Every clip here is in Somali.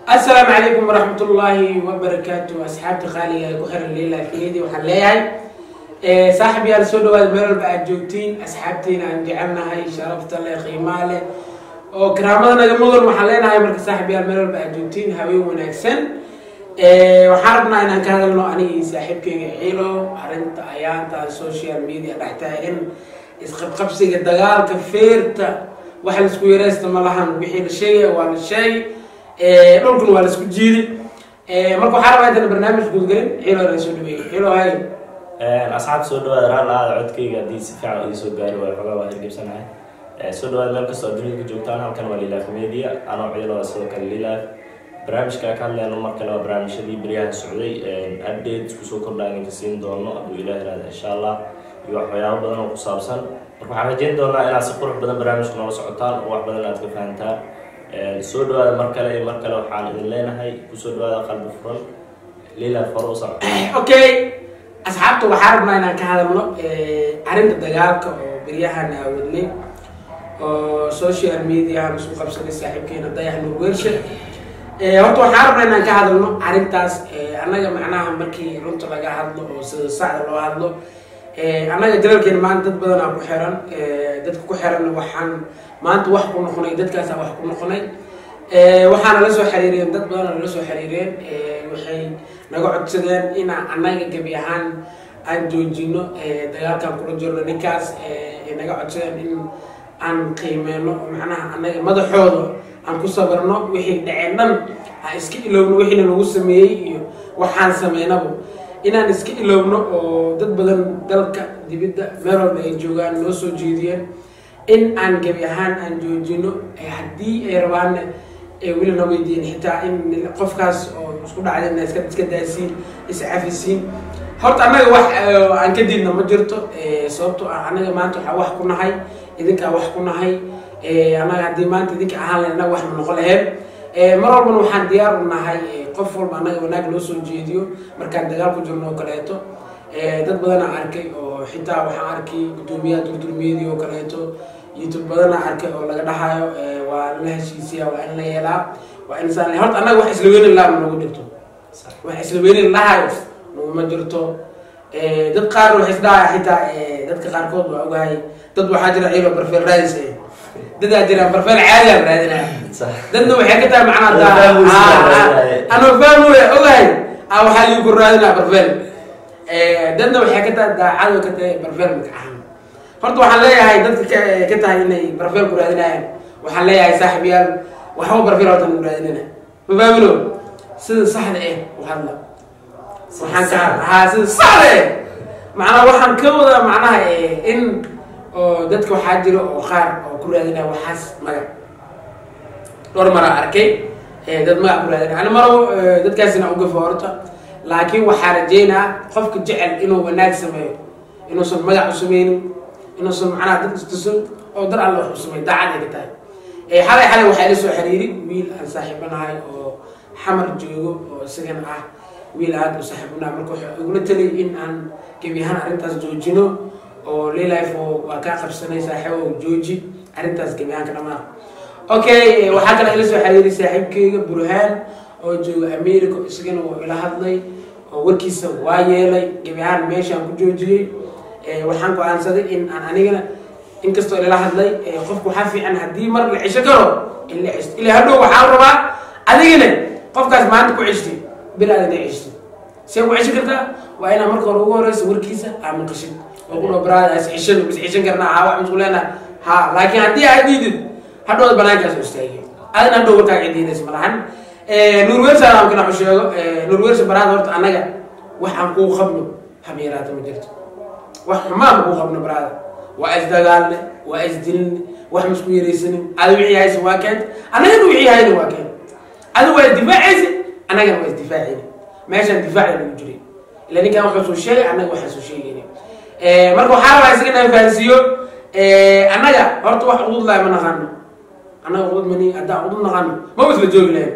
asalaamu calaykum waraxmat ullaahi wabarakaatu asxaabta qaaliga ee ku xiran leilafiyadii waxaan leeyahay saaxib yaal soo dhawaada meel walba aad joogtiin asxaabtiina aan jecelnahay sharafta leh qiimaa leh oo karaamada naga mudan waxaan leenahay marka saaxib yaal meel walba aad joogtiin haween wanaagsan waxaan rabnaa inaan ka hadalno aniga iyo saaxiibkeyga ciilo arrinta ayaantaan social media dhex taagan isqabqabsiga dagaalka feerta waxa laisku yareysta ma lahan wixii la sheegaya waa la sheegay dhulkuna waa laisku jiiday marka waxaa rabaa intaan barnaamij gudgelin ciilo la soo dhaweeyay ciilo hay asxaabta soo dhawaada raalla aada codkayga haddii si fiican ii soo gaari waayo xogaa waa hirgebsanahay soo dhawaada meel kastoo adduunyada ka joogtaan halkan waa lilaaf media anoo ciiloa sidoo kale lilaaf barnaamijka ka hadleyno mar kale waa barnaamijyadii beryahan socday update isku soo kordhaa idinka siin doono hadduu ilaah ihahda insha allah iyo waxyaabo badan oo ku saabsan marka waxaan rajeyn doonaa inaad si qurux badan barnaamijka noola socotaan oo wax badan aad ka fahantaan soo dhawaada mar kale iyo mar kale waxaan idin leenahay kusoo dhawaada qalbi furan lilaaf hore u soco okay asxaabta waxaa rabnaa inaan ka hadalno arrinta dagaalka oo beryahan aawadnay oo social mediahan isku qabsanay saaxiibkeena dayax nurwershe horta waxaa rabnaa inaan ka hadalno arrintaas annaga macnaha markii runta laga hadlo oo sida sacda loo hadlo annaga jalalkeena maanta dad badanaa ku xiran dadka ku xiranna waxaan maanta wax ku noqonay dadkaasaa wax ku noqonay waxaana la soo xiriireen dad badana nala soo xiriireen waxay naga codsadeen inaan annaga gebi ahaan aan joojino dagaalkaan kula jirno ninkaas ay naga codsadeen in aan qiimeyno macnaha annaga madaxooda aan ku sabarno wixii dhaceen dhan aan iska ilowno wixiina lagu sameeyey iyo waxaan sameynaba inaan iska ilowno oo dad badan dalka dibidda meel walba ay joogaan noo soo jeediyeen in aan gebi ahaan aan joojino haddii ay rabaanna weli na weydiiyeen xitaa in qofkaas oo isku dhacdayna iska iska daasiin iscafisiin horta annaga wax aan ka diidna ma jirto sababto ah annaga maanta waxaa wax ku nahay idinkaa wax ku nahay annaga haddii maanta idinka ahaan lahayn annaga wax ma noqon laheen mar walbana waxaan diyaar u nahay qof walba annaga wanaag loo soo jeediyo markaan dagaal ku jirno oo kaleeto dad badanaa arkay oo xitaa waxaan arkay guddoomiyaha durdurmiyadii oo kaleeto youtube badanaa arkay oo laga dhahayo waa la heshiisiya waa in la yeelaa waa in saan horta annaga wax isla weynin laha nagu jirto wax isla weynin lahayo naguma jirto dad qaar waxay isdhahaya xitaa dadka qaarkood waa ogahay dad waxaa jira ciilo barfeel raadis dadaa jira barfeel caadiya raadinaya dadna waxay ka tahay macnaa anoo fahmoya ogahay a waxaa liigu raadinaa barfeel dadna waxay ka tahay daacado ka tahay barfeel magacahan horta waxaan leeyahay dadka ka tahay inay barfeel ku raadinayaan waxaan leeyahay saaxib yaal waxba barfeel horta nagu raadinana mafaamino sida saxda eh u hadla waxaan ka haa sida saxda eh macnaa waxaan ka wadaa macnaha in oo dadka waxaa jira oo qaar oo ku raadinaya waxaas magac dhowr maraa arkay dad magac ku raadinaya ani maro dadkaasina ugafa horta laakiin waxaa rajeynaa qofka jecel inuu wanaag sameeyo inuusan magac u sameynin inuusan macnaha dad istusan oo dar alle wax u sameeyo daacad ay ka tahay xalay xalay waxaa ila soo xiriiri wiil aan saaxiibanahay oo xamar joogo oo isagana ah wiil aada u saaxiibanahay marka waxaa igula taliyay in aan gebi ahaan arrintaas joojino oo lilife oo waa kaa qabsanay saaxiibo jooji arrintaas gebi ahaan ka dhamaan okay waxaa kale ila soo xiriiray saaxiibkeyga burhaan oo jooga america isagana wuu ila hadlay oo warkiisa waa yeelay gebi ahaan meeshaan ku joojiyey waxaan go-aansaday in aan anigana inkastoo ilala hadlay qofku waxaa fiican haddii mar la cisho karo in la cisto ilaa hadhow waxaa rabaa adigana qofkaas maanta ku cishti bilaad inay cishto see ku cisho kartaa waa inaa marka hore ugu horeysa warkiisa aa maqashid oo ku dhabraada is cishan is cishan karnaa haa wax masku leenaha ha laakiin haddii aad diidid hadhowda banaankaas u istaagay adina hadhow warkaa cidiinaysa malahan nurwersa aan kana u sheego nurwersa baraada horta annaga wax aan kuu qabno habeeraata ma jirto wax xumaan kuu qabno baraada waa isdagaalne waa isdilne wax masku yaraysanin adi wixii haysa waa keenta annagana wixii hayna waa keenta adi waa isdifaacaysa annagana waa isdifaacayna meeshaan difaaca lagu jiray ila ninkaan waxaa soo sheegay annaga waxaa soo sheegayna marka waxaa rabaa isaga inaan fahansiiyo annaga horta wax udud lahay ma naqaano annaga udud mani haddaan udud naqaano ma isla joogi lahayn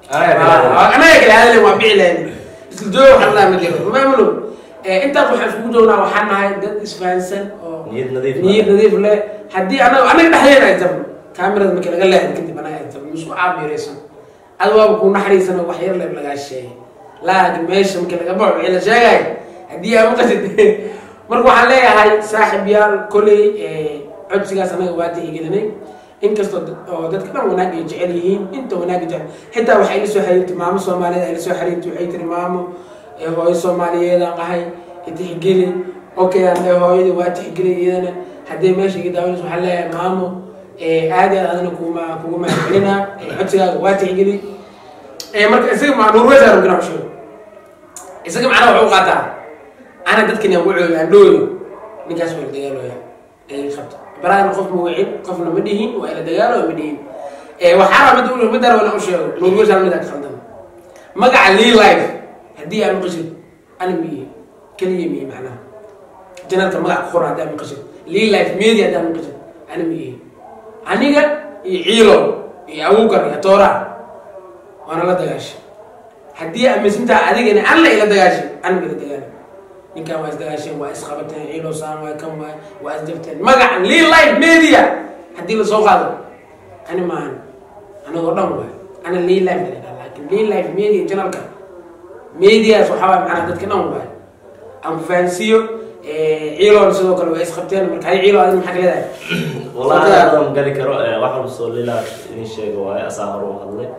annaga kale hadalen waa bici lahayn isla joogi waxaan lahay ma jiro maamalo intaas waxaan iskugu joognaa waxaan nahay dad isfahansan oo niyad nadiif niyad nadiif leh haddii anaga anaga dhexdeena ay jabno kaamirada markii laga leexdo kadib anaga ay jabno isku caabiiraysan ad waaba ku naxariisana wax yar leeb lagaa sheegay laakiin meesha markii laga baxo wixii la sheegay haddii aa maqasid marka waxaan leeyahay saaxib yaal koley codsigaas anaga waa tixgelinay inkastoo oo dadka dhan wanaag ay jecel yihiin inta wanaagga jecel xitaa waxay la soo xiriirtay maamo soomaaliyeed ay la soo xiriirtay waxay tiri maamo hooyo soomaaliyeedaan ahay tixgeli okay aan hooyadii waa tixgeli iyadana haddii meesha iga daawanayso waxaan leeyahay maamo aad aad adana kuma kugu mahadcelinaa codsigaaga waa tixgeli marka isaga ma nuurweysaan rogina sheego isaga macnaha wuxuu qaataa ana dadkan aan wucooyo aan dhooyo ninkaas waa la dagaalooya ay qabta baraadan qof ma wicin qofna ma dhihin waa ila dagaalo ma dhihin waxaa mid mid dara wana u sheego nuurweysaan mid aad khaldan magaca lee life haddii aan maqashid ana miye keliya miye macnaha janalka magaca ku qoran haddii aan maqashid lee life media haddii aan maqashid ana miye aniga iyo ciilo iyo awowgar iyo toora waana la dagaashay haddii aaminsantaha adigana alla ila dagaashay aniga ila dagaala ninkan waa isdagaasheen waa isqabateen ciilo saan waa kan waa waa isjabteen magacan lee life media haddii lasoo qaado ani maahan anagoo dhan waay ana lee life dhalidhaa laakiin lee life media janalka medias waxaa waay macnaha dadka dhan waay aan ku fahansiiyo ciiloon sidoo kale waa isqabteen marka hay ciilo adin maxaa ka leedahay wallahi aada ma gali karo wax walba soo lilaa idin sheega waaye asaa hore u hadlay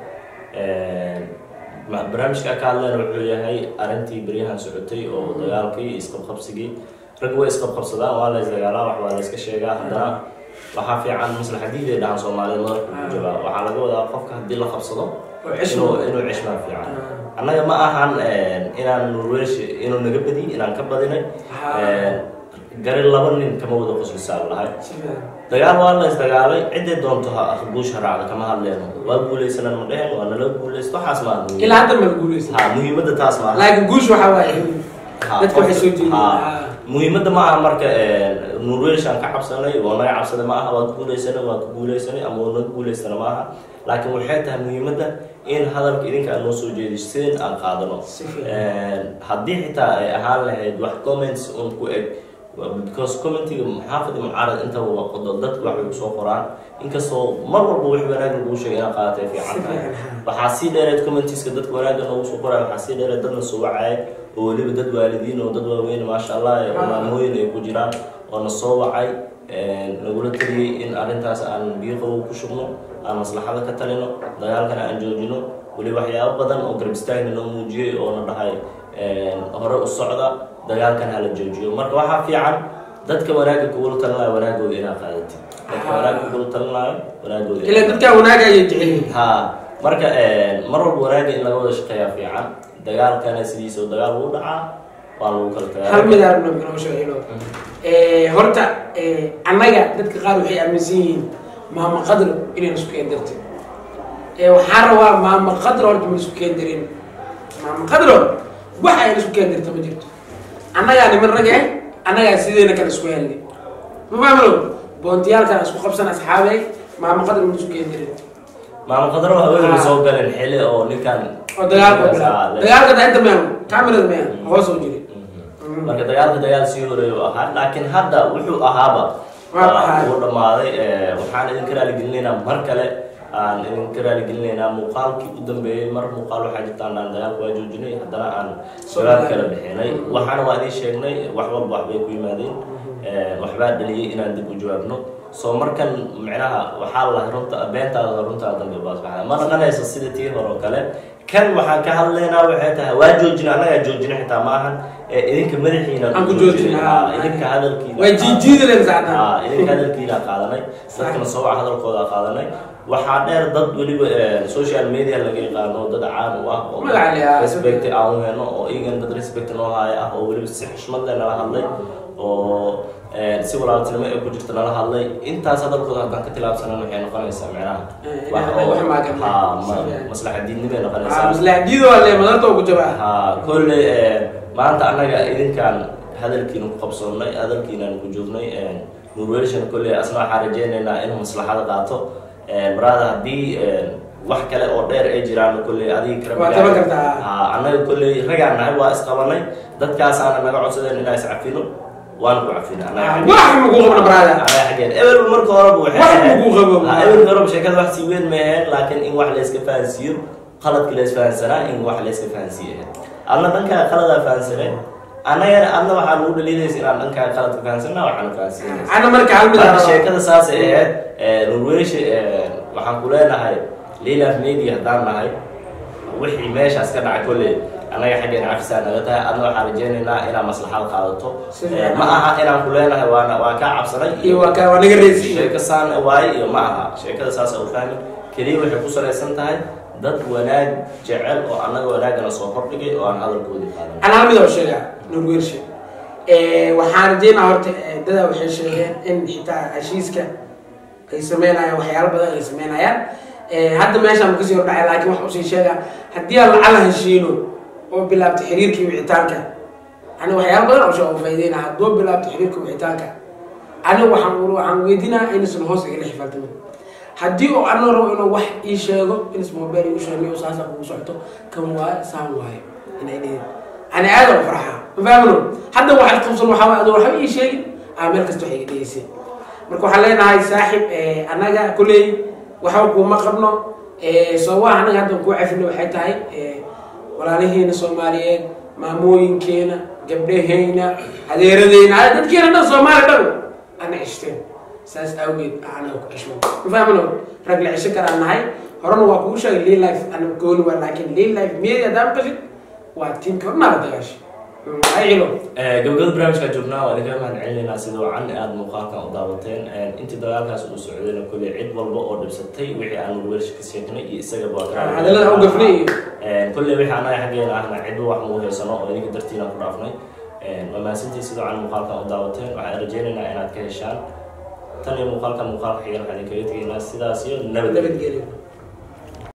barnaamijka ka hadlayna wuxuu yahay arrintii beryahan socotay oo dagaalkii isqabqabsigii rag way isqabqabsadaan waa la isdagaalaa wax waa la iska sheegaa haddana waxaa fiican maslaxadiiday dhahan soomaaliyed madalka ku jabaa waxaa laga wadaa qofka haddii la qabsado inuu inuu cishmaa fiican annaga ma ahan inaan nurwesh inuu naga badiy inaan ka badinay gari laba nin kama wada qoslisaa lahay dagaal waa la isdagaalay ciday doonto ha guush haraacda kama hadleeno waa guulaysanan ma dhehen waa nala guulaysto waxaas maaha muhiim ilaa hadda ma la guulaysan ha muhiimadda taas maaha laakiin guush waxaa waaye Ha, dadka waxay soo jeediyeen ha. muhiimadda ma aha marka nurweyshaan ka cabsanay waa naga cabsaday ma aha waa ku guulaysanay waa ku guulaysanay ama waa naga guulaystana ma aha laakiin waxay tahay muhiimadda in hadalka idinka aan noo soo jeediseen aan qaadano Si fiican. haddii xitaa ay ahaan lahayd wax comments un ku eg because commentiga maxaafid iyo mucaarad intaba waa qodo dadku waxay kusoo qoraan inkastoo mar walba wax wanaag lagu sheegay inaad qaadatay fiican Si tahay fiican, ha. waxaa sii dheereed commentiska dadka wanaagga noogu soo qoraya waxaa sii dheereed dadna soo wacaya oo weliba dad waalidiin oo dad waaweyn maasha allah ee Ah. maamooyin ay ku jiraan oo na soo wacay nagula taliyey in arrintaas aan biyo qabow ku shubno aan maslaxada ka talino dagaalkana aan joojino weli waxyaabo badan oo garab istaagna noo muujiyey oo na dhahay hore u socda dagaalkan hala joojiyo marka waxaa fiican dadka wanaagga kugula talinaya wanaagooda inaad qaadatid dadka Ah. wanaagga kugula talinaayo wanaagooda ilaa dadkaa wanaaga ayay jecel yihiin ha marka mar walba wanaagga in laga wada shaqeeyaa fiican dagaalkana sidiisa dagaal uu dhacaa waa lagu kala tagaa hal mid arabno inoo sheego horta annaga dadka qaar waxay aaminsan yihiin maama qadro inayna isku keen dartin waxaan rabaa maama qadro horta ma isku keen darin maama qadro wax ayna isku keen darta ma jirto annagaa niman rag eh annagaa sideena kale isku helnay ma fahamlo boontiyaalkan isku qabsan asxaabey maama qadro ma isku keen darin maama qadaro haweenka Ah. soo galeen xili oo ninkan oo dagaalka Ah, bilaa le- dagaalka dainta mean camerada mean hoos oo jiri Mhm. marka dagaalka dagaal sii horeeya u ahaa laakiin hadda wuxuu ahaaba Waa waa ahaa. uu dhammaaday eh, waxaan idinka raaligelinaynaa mar kale aan idinka raaligelinaynaa muuqaalkii u dambeeyey mar muuqaal waxaa jirtaan aan dagaalka waa joojinay haddana aan Soo dagaal dagaal. kala bixinay waxaana waa idiin sheegnay wax walba waxbay ku yimaadeen Eh, waxbaa dhaliyey inaan dib u jawaabno soo markan micnaha waxaa la runta beentaada runtaa dambe baasbaxda ma naqanayso sida tii hore oo kale kan waxaan ka hadlaynaa waxay tahay waa joojina annagaa joojina xitaa ma ahan Eh, idinka madaxiina Aan ku joojina, Ah, ah. idinka hadalkiina way jiijiidalen saacdan Ah, idinka hadalkiina qaadanay dadkana soo waca hadalkooda qaadanay waxaa dheer dad weliba eh, social media laga yaqaano dad caan u ah oo Magaca leh, ah. respect aan u heno oo iyagan dad respect noo haya ah oo weliba si xushmad leh nala hadlay oo eh, si walaaltinimo ee ku jirta nala hadlay intaas hadalkooda haddaan ka tilaabsanan waxay noqonaysaa micnaha Eh, wax inay oo- wax maagan ha, leh. ma- Sidee? maslaxa diidnimay noqonaysaa maslaxdiido ale madarta oo ku jabaa ha kolley eh, maanta annaga idinkaan hadalkiina ku qabsoonnay hadalkiinaan ku joognay nurwelshan kolley asna waxaan rajaynaynaa inuu maslaxada qaato maraada haddii eh, wax kale oo dheer ay jiraan kolley adiga Waa taban kartaa. ha annaga kolley ragaan nahay waa isqabanay dadkaasaana naga codsadeen inaa iscafino waan ku cafina Ah, wax ma ku qabno, brother. anaga xaggeen ebel marka horeba waxay Wax ma ahayd- ku qabo, Ha, brother. ebel horeba sheekada wax sii weyn ma ahayn laakiin in wax la iska fahansiiyo qaladki la isfahansanaa in wax la iska fahansiiya adna dhankaa qaladaa fahansanay annagana adna waxaa lagu dhaliidaysa inaan dhankaa qaladka fahansanaa waxaana fahansiinaysa ana marka hal mid marka sheekada saasay ahayd nurweyshe waxaan ku leenahay lilaf media haddaan nahay wixii meeshaas ka dhacay kolley annaga xaggeena cafisaa naga tahay adna waxaan rajeynaynaa inaad maslaxad qaadato Si fiican. ma aha inaan ku leenahay waana waa kaa cabsanay iyo waa ka waa naga reesi sheeko saan waaye iyo ma aha sheekada saas u fahmin keliya waxay ku salaysan tahay dad wanaag jecel oo annaga wanaagana soo kordhigay oo aan hadalkoodii qaadan ana hal mid oo sheega norwershe waxaan rajeynaa horta eh, dadaa waxay sheegeen in xitaa heshiiska ay sameynayaan waxyaalo badan ay sameynayaan Eh, hadda meeshaan kasii hordhacay laakiin wax usii sheega haddii aan lacala heshiino oo bilaabta xiriirkii wicitaanka ani waxyaalo badan oo sheeg oo faa'iideyna hadduu bilaabta xiriirka wicitaanka ani waxaan waxaan weydiinaa inaysan hoos igala xifaaltamin haddii oo anoo rabo inuu wax ii sheego inas mobile igu sheegay oo saasa kugu socoto kan waaye saan waaye inay dhihin ani aad oo farxaa ma fahamno hadda waxaad qabsan waxaa waaye adoo waxba ii sheegin aa meel kasta wax iga dhegeysay marka waxaan leenahay saaxib eh, annaga kulley waxba kuuma qabno Eh, sababa annaga hadda kuu cafino waxay tahay eh, walaalihiina soomaaliyeed maamooyinkeena gabdhaheyna adeeradeyna ah, dadkeena dhan soomaali dhan ana cishteen saas awgeed anaga ku cishmo ma fahmino rag la cisho karaan nahay horena waa kugu sheegay lii life anaga gooni waa laakiin lii life media haddaan qashid waa tiimka hornaa la dagaashay ay cilo gabagabada barnaamijkaa joognaa waa idinkaga mahad celinaynaa sida wacan aada muuqaalkan u daawateen intii dagaalkaas uu socdayna kolley cid walba oo dhibsatay wixii aan nurweelsha ka sheegnay iyo isagaba waa ka hadallada u gafnay iyo kolley wixii annaga xaggeena ahna cidba wax muu haysano oo idinka dartiina ku dhaafnay waa mahadsantii sida wacan muuqaalkan u daawateen waxaan rajeynaynaa inaad ka heshaan tan iyo muuqaalkan muuqaalka xigan waxaan idinkaga tegaynaa sidaas iyo nabadgelyo nabadgelyo